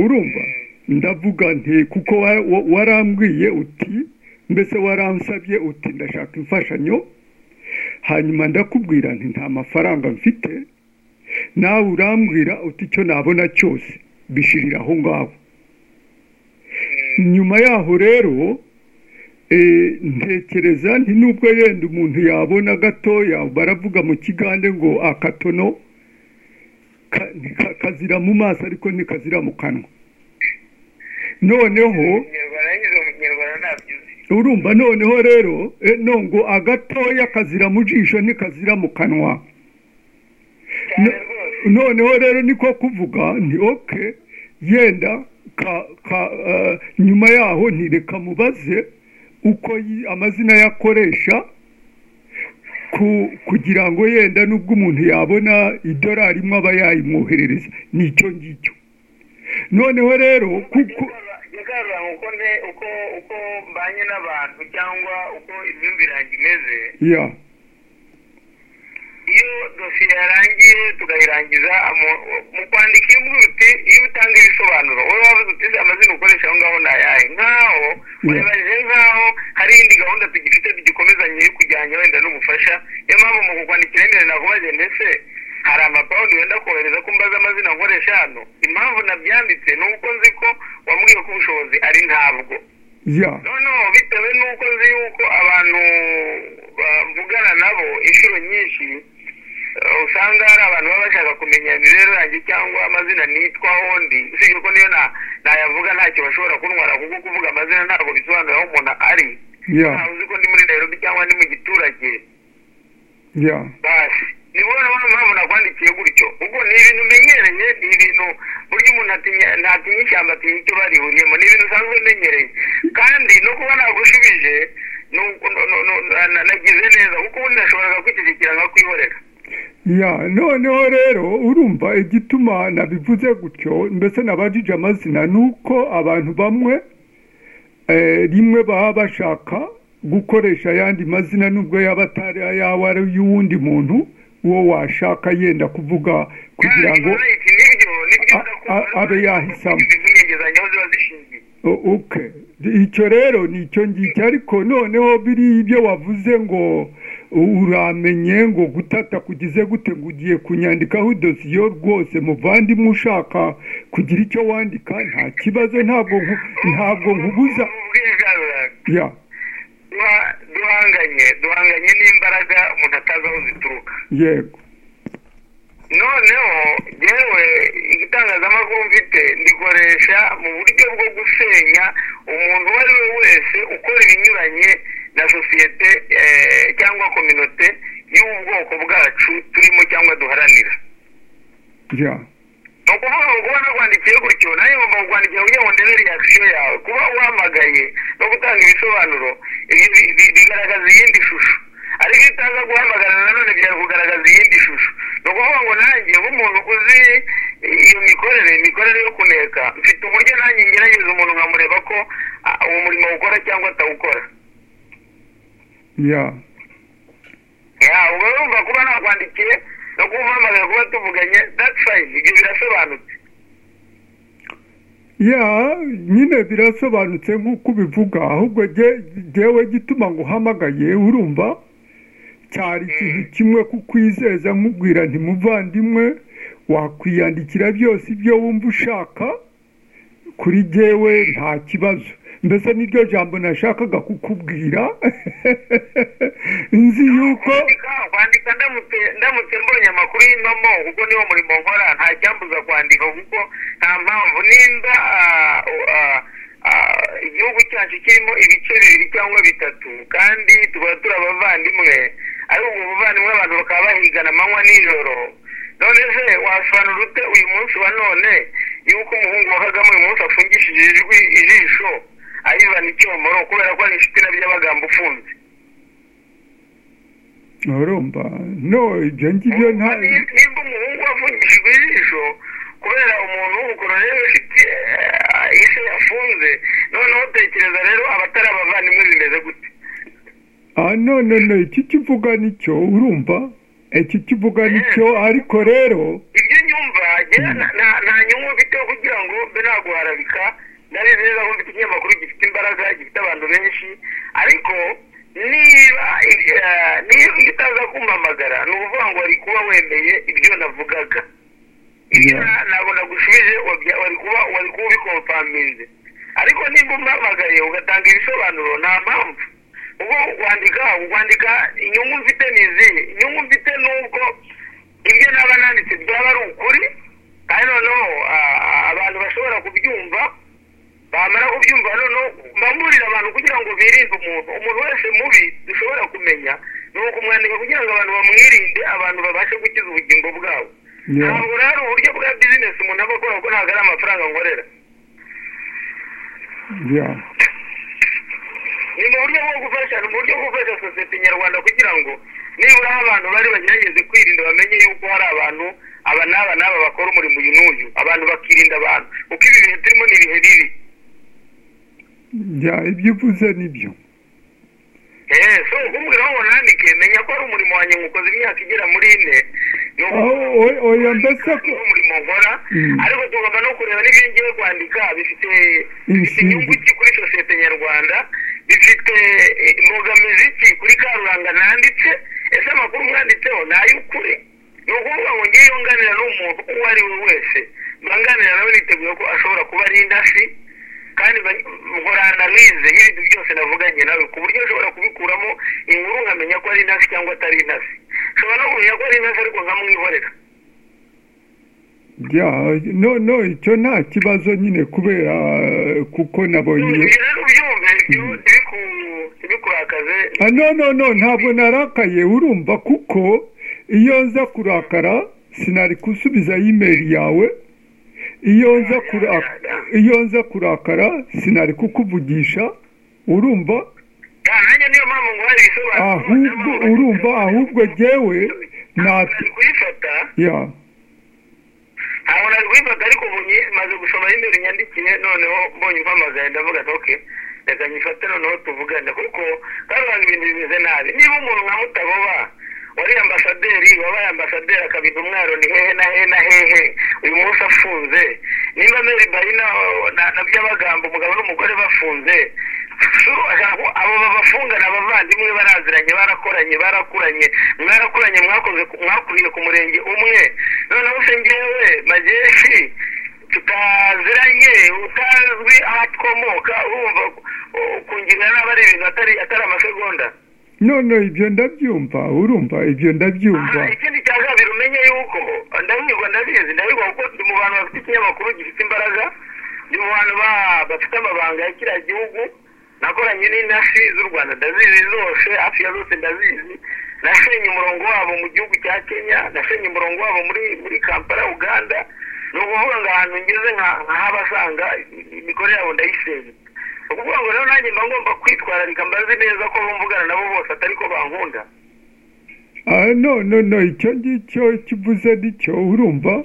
urumva ndavuga nti kuko warambwiye uti mbese waransabye uti ndashaka imfashanyo hanyuma ndakubwira nti nta mafaranga mfite nawe urambwira uti icyo nabona cyose bishirira aho ngaho nyuma yaho rero ntekereza nti nubwo yenda umuntu yabona gatoya baravuga mu kigande ngo akatono kazira mu maso ariko ntikazira mu kanwa noneho urumva noneho rero ngo agatoya kazira mu jisho ntikazira mu kanwa noneho rero niko kuvuga ni oke yenda nyuma yaho ntireka mubaze uko amazina yakoresha kugira ngo yenda n'ubwo umuntu yabona idorari imwe aba yayimwoherereza ni icyo ngicyo noneho rero kuko uko mbanye n'abantu cyangwa uko imyumvire yanjye imeze iyo dosiye yarangiye tukayirangiza mu kwandika iyo mvuga uti iyo utanga ibisobanuro wowe wabuze uti amazina ukoresha aho ngaho ni ayahe nkaho urabajije nkaho hari indi gahunda tugifite tugikomezanye yo kujyanye wenda n'ubufasha niyo mpamvu mu kukwandikira nyine nakubaze ndetse hari amapawundi wenda kohereza ko mbaza amazina nkoresha hano impamvu nabyanditse ni uko nzi ko wambwiye ko ubushobozi ari ntabwo noneho bitewe n'uko nzi yuko abantu bavugana nabo inshuro nyinshi usanga hari abantu baba bashaka kumenya imibereho yanjye cyangwa amazina nitwaho ndi usibye ko niyo nayavuga ntacyo bashobora kuntwara kuko kuvuga amazina ntabwo bisobanura aho umuntu ari ntawe uzi ko ndi muri nairobi cyangwa ndi mu giturage basi ni bo mpamvu nakwandikiye gutyo ubwo ni ibintu umenyereye ni ibintu burya umuntu ntatinya ishyamba atinya icyo barihuriyemo ni ibintu usanzwe umenyereye kandi no kuba nagushubije nagize neza kuko ubundi nashoboraga kwitegekera nkakwihorera ya noneho rero urumva igituma nabivuze gutyo mbese nabajije amazina ni uko abantu bamwe rimwe baba bashaka gukoresha ayandi mazina nubwo yaba atari ayawe ari y'uwundi muntu uwo washaka yenda kuvuga kugira ngo abe yahisamo icyo rero ni icyo ngicyo ariko noneho biri ibyo wavuze ngo uramenye ngo gutata kugize gute ngo ugiye kunyandikaho udosiyo rwose muvandimwe ushaka kugira icyo wandika nta kibazo ntabwo ntabwo nkubuza duhanganye duhanganye n'imbaraga umuntu atazi aho zituruka yego noneho yewe igitangazamakuru mfite ndikoresha mu buryo bwo gusenya umuntu uwo ari we wese ukora ibinyuranye na sosiyete cyangwa kominote y'ubwoko bwacu turimo cyangwa duharanira ni ukuvuga ngo kuba nakwandikiye gutyo nawe ngomba kukwandikira kugira ngo ndebe reakisiyo yawe kuba uhamagaye no gutanga ibisobanuro bigaragaza iyindi shusho ariko iyo utaza guhamagara nanone byari kugaragaza iyindi shusho ni ukuvuga ngo nanjye nk'umuntu uzi iyo mikorere imikorere yo kuneka mfite uburyo nanjye ngerageza umuntu nkamureba ko uwo murimo awukora cyangwa atawukora ubwo urumva kuba nakwandikiye no kumpamagara kuba tuvuganye dati fayini ibyo birasobanutse ya nyine birasobanutse nk'uko ubivuga ahubwo ngewe gituma ngo uhamagaye urumva cyari ikintu kimwe kukwizeza nkubwira ntimuvandimwe wakwiyandikira byose ibyo wumva ushaka kuri ngewe nta kibazo mbese niryo jambo nashakaga kukubwira nzi yuko kwandika ndamutse mbonye amakuru y'impamo kuko niwo murimo nkora nta cyambuza kwandika kuko nta mpamvu nimba igihugu cyacu kirimo ibice bibiri cyangwa bitatu kandi tukaba turi abavandimwe ariko ubwo buvandimwe abantu bakaba bahigana amanywa n'ijoro none se wasobanura ute uyu munsi wa none yuko umuhungu wa kagame uyu munsi afungishije ijisho ayivana icyomoro kubera ko ari inshuti na by'amagambo ufunze urumva no ibyo ngibyo nta nimba umuhungu afungishijwe ijisho kubera umuntu w'umukororero ufite isi yafunze noneho utekereza rero abatari abavandimwe bimeze gute none no iki kivuga nicyo urumva iki kivuga nicyo ariko rero ibyo nyumva nta nyungu mfite kugira ngo mbe nta guharabika nari neza ko mfite ikinyamakuru gifite imbaraga gifite abantu benshi ariko niba eh, niba iyo utaza kumpamagara ni ukuvuga ngo wari kuba wemeye ibyo navugaga ibyo Yeah. na- ntabwo nagushubije wabya- wari kuba wari kuba ubikompaminze ariko nimba umpamagaye ugatanga ibisobanuro nta mpamvu ubwo wandika wandika inyungu mfite ni izihe inyungu mfite ni uko ibyo naba nanditse byaba ari ukuri kandi noneho ah, ah, abantu bashobora kubyumva bamara kubyumva noneho mbamburira abantu kugira ngo birinde umuntu umuntu wese mubi dushobora kumenya ni ukumwandika kugira ngo abantu bamwirinde abantu babashe gukiza ubugingo bwabo Yeah. ntabwo rero hari uburyo bwa bizinesi umuntu aba akora kuko ntabwo ari amafaranga nkorera yeah. ni mu buryo bwo gufasha ni mu buryo bwo gufasha sosiyete nyarwanda kugira ngo nibura aho abantu bari bagerageze kwirinda bamenye yuko hari abantu aba n'aba n'aba bakora umurimo uyu n'uyu abantu bakirinda abantu kuko ibi bihe turimo ni ibihe bibi yeah. ibyo uvuze nibyo eee so kumbwira aho nandike menya ko ari umurimo wanjye nywukoze imyaka igera muri ine ni aho ukuvuga o- oya mbese ko ko umurimo nkora Mm. ariko tugomba no kureba n'ibyo ngiye kwandika bifite bifite Inshinge. inyungu ki kuri sosiyete nyarwanda bifite eh, imbogamizi ki kuri karuranga nanditse ese amakuru mwanditseho ni ay'ukuri ni ukuvuga ngo ngeyo nganira n'umuntu uwo ari we wese mba nganira nawe niteguye ko ashobora kuba ari intasi kandi mba- nkora analize y'ibintu byose navuganye nawe ku buryo nshobora kubikuramo inkuru nkamenya ko ari intasi cyangwa atari intasi nshobora no kumenya ko ari intasi ariko nkamwihorera yeah. no no icyo nta kibazo nyine kubera eh, kuko nabonye ibyo rero ubyumve ibyo ntibiku- ntibikurakaze Ah, no no no ntabwo narakaye urumva kuko iyo nza kurakara sinari gusubiza imeri yawe iyo nza kurakara iyo nza kurakara sinari kukuvugisha urumva Ah, nanjye niyo mpamvu ngo hari ibisobanuro ahubwo urumva ahubwo jyewe ntabwo nta- nari kuyifata ya ntabwo nari kuyifata ariko ubu nyi- maze gusoma imbere nyandikiye noneho mbonye umpamagaye ndavuga ati ok reka nyifate noneho tuvugane kuko karubanga ibintu bimeze nabi niba umuntu nka mutaboba wari ambasaderi wabaye ambasaderi akabita umwaro ni hehe na hehe na hehe uyu munsi afunze nimba meri bayina na- na by'abagambo umugabo n'umugore bafunze Suru, abo abo babafungana abavandimwe baraziranye barakoranye barakuranye mwarakuranye mwakoze mwakuriye ku murenge umwe noneho se ngewe majeshi tutaziranye utazwi aho twomoka urumva uh, kungira nabi ari ibintu atari atari amasegonda none ibyo ndabyumva urumva ibyo ndabyumva Aha, ikindi cya kabiri umenye yuko ndahigwa ndabizi ndahigwa kuko ndi mu bantu bafite ikinyamakuru gifite imbaraga ndi mu bantu ba- bafite amabanga ya kiriya gihugu nakoranye n'intasi z'u rwanda ndazizi zose hafi ya zose ndazizi nasenye umurongo wabo mu gihugu cya kenya nasenye umurongo wabo muri muri kampala uganda ni ukuvuga ngo ahantu ngeze nka- nkahabasanga imikorere yabo ndayisenye ni ukuvuga ngo rero nanjye mba ngomba kwitwararika mbazi neza ko bumvugana nabo bose atari ko bankunda Ah, no no no icyo ngicyo kivuze nicyo urumva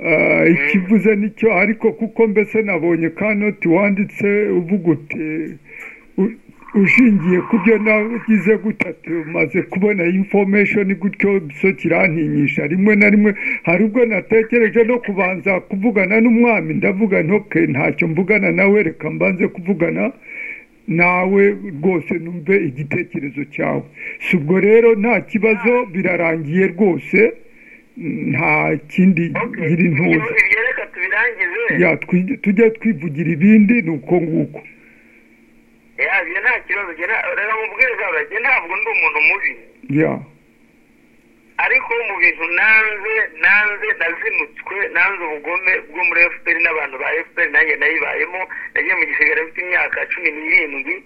Ah, ikivuze nicyo ariko kuko mbese nabonye kanoti wanditse uvuga uti u- ushingiye ku byo nagize gutatu maze kubona information gutyo so kirantinyisha rimwe na rimwe hari ubwo natekereje no kubanza kuvugana n'umwami ndavuga nti okay ntacyo mvugana nawe reka mbanze kuvugana nawe rwose numve igitekerezo cyawe si ubwo rero nta kibazo birarangiye rwose nta kindi ngiri ntuza ibyo reka tubirangize Ya, twi- tujye twivugira ibindi ni uko nguko Ya, ibyo nta kibazo jye nta- reka mubwire kabla jye ntabwo ndi umuntu mubi ya ariko mu bintu nanze nanze nazinutswe nanze ubugome bwo muri fpr n'abantu ba fpr nanjye nayibayemo nagiye mu gisirikare mfite imyaka cumi n'irindwi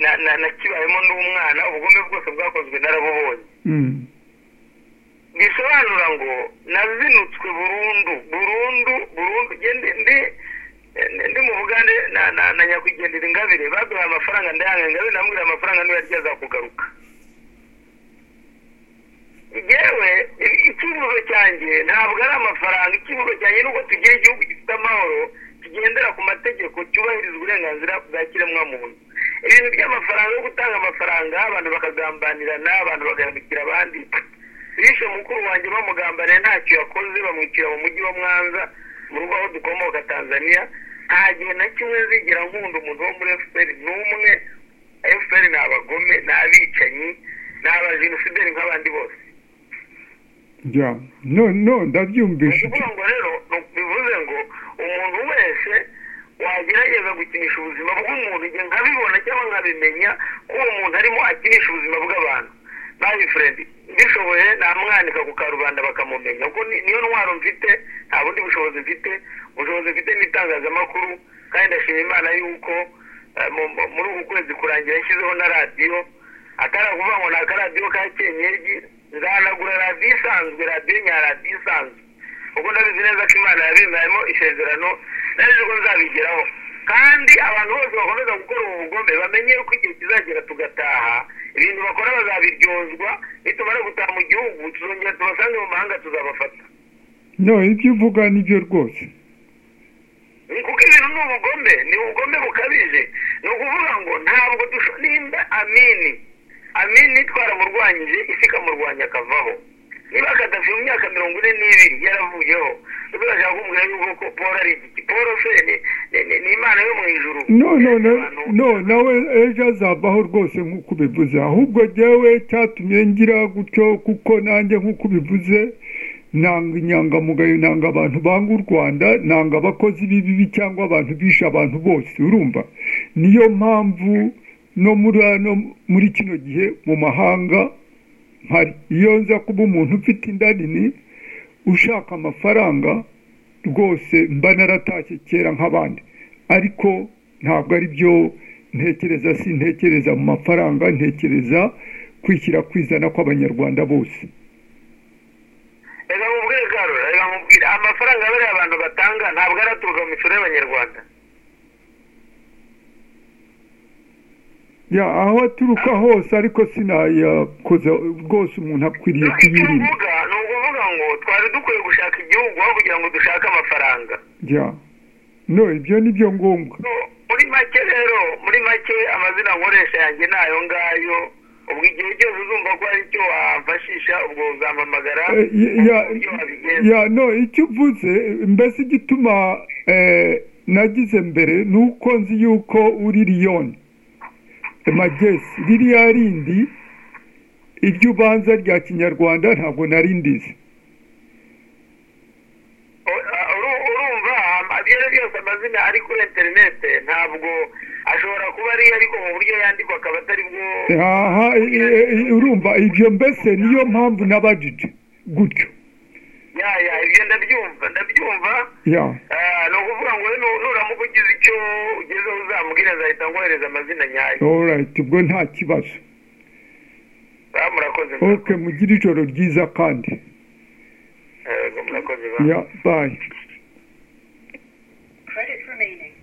na- na- nakibayemo n'umwana ubugome bwose bwakozwe narabubonye Mm. bisobanura ngo nazinutswe burundu burundu burundu Jye ndi ndi ndi mu bugande na na na nyakwigendera ingabire baduhaye amafaranga ndayanga ingabire namubwira amafaranga niba arya azakugaruka yewe ikibuzo cyanjye ntabwo ari amafaranga ikibuzo cyanjye ni uko tugira igihugu gifite amahoro kigendera ku mategeko cyubahiriza uburenganzira bwa kiremwamuntu ibintu by'amafaranga yo gutanga amafaranga abantu bakagambanirana abantu bagahemukira abandi bishe mukuru wanjye bamugambanira ntacyo yakoze bamwicira mu mujyi wa mwanza mu rugo aho dukomoka tanzania nta gihe na kimwe zigera nkunda umuntu wo muri efuperi n'umwe efuperi ni abagome ni abicanyi ni abajenosideri nk'abandi bose ya none ndabyumvise ukuvuga ngo rero bivuze ngo umuntu wese wagerageza gukinisha ubuzima bw'umuntu igihe nkabibona cyangwa nkabimenya ko uwo muntu arimo akinisha ubuzima bw'abantu nabi furendi mbishoboye namwanika ku karubanda bakamumenya kuko ni- niyo ntwaro mfite nta bundi bushobozi mfite ubushobozi mfite ni itangazamakuru kandi ndashima imana yuko eh, mu- mu- muri uku kwezi kurangira yashyizeho na radiyo atari ukuvuga ngo ni akaradiyo ka kenyengi nzanagura radiyo isanzwe radiyo nya radiyo isanzwe kuko ndabizi neza ko imana yabimbayemo isezerano ndabizi ko nzabigeraho kandi abantu bose bakomeza gukora ubu bugome bamenye ko igihe kizagera tugataha ibintu bakora bazabiryozwa nitumara gutaha mu gihugu tuzongera tubasange mu mahanga tuzabafata no ibyo uvuga nibyo rwose Ni kuko ibintu ni ubugome ni ubugome bukabije ni ukuvuga ngo ntabwo dusho nimba amini amini twaramurwanyije isi ikamurwanya akavaho niba kadafi mu myaka mirongo ine n'ibiri yaravuyeho ubwo bashaka kumubwira yuko ko paul ari igiti paul se ni- ni- ni- ni imana yo mu ijuru no no no Abantu- no nawe ejo azavaho rwose nk'uko ubivuze ahubwo jyewe cyatumye ngira gutyo kuko nanjye nk'uko ubivuze nanga inyangamugayo nanga abantu banga u rwanda nanga abakozi b'ibibi cyangwa abantu bisha abantu bose urumva niyo mpamvu no muri ano muri kino gihe mu mahanga mpari iyo nza kuba umuntu ufite inda nini ushaka amafaranga rwose mba naratashye kera nk'abandi ariko ntabwo ari byo ntekereza si ntekereza mu mafaranga ntekereza kwishyira kwizana kw'abanyarwanda bose reka mubwire karora reka mubwire amafaranga bariya abantu batanga ntabwo araturuka mu misoro y'abanyarwanda ya aho aturuka hose ariko sinayakoza rwose umuntu akwiriye icyo kuyirinda mvuga ni ukuvuga ngo twari dukwiye gushaka igihugu aho kugira ngo dushake amafaranga ya no ibyo ni byo ngombwa muri make rero muri make amazina nkoresha yanjye ni ayo ngayo ubwo igihe cyose uzumva ko hari icyo wafashisha ubwo uzampamagara Eh, ya- uburyo wabigenza ya no icyo uvuze mbese igituma eh, nagize mbere ni uko nzi yuko uri liyoni magesi ririya rindi iryo ubanza rya kinyarwanda ntabwo nari ndizi Uru- urumva ibyo ari byo byose amazina ari kuri interinete ntabwo ashobora kuba ari ariko mu buryo yandikwa akaba atari bwo aha i- i- i- urumva ibyo mbese niyo mpamvu nabajije gutyo ya ya ibyo ndabyumva ndabyumva ya Ah, ni ukuvuga ngo nu- nuramuka ugize icyo ugezeho uzambwira azahita nkohereza amazina nyayo alright ubwo nta kibazo Ah, murakoze ok mugire ijoro ryiza kandi Eh, murakoze ya bayi Credit remaining.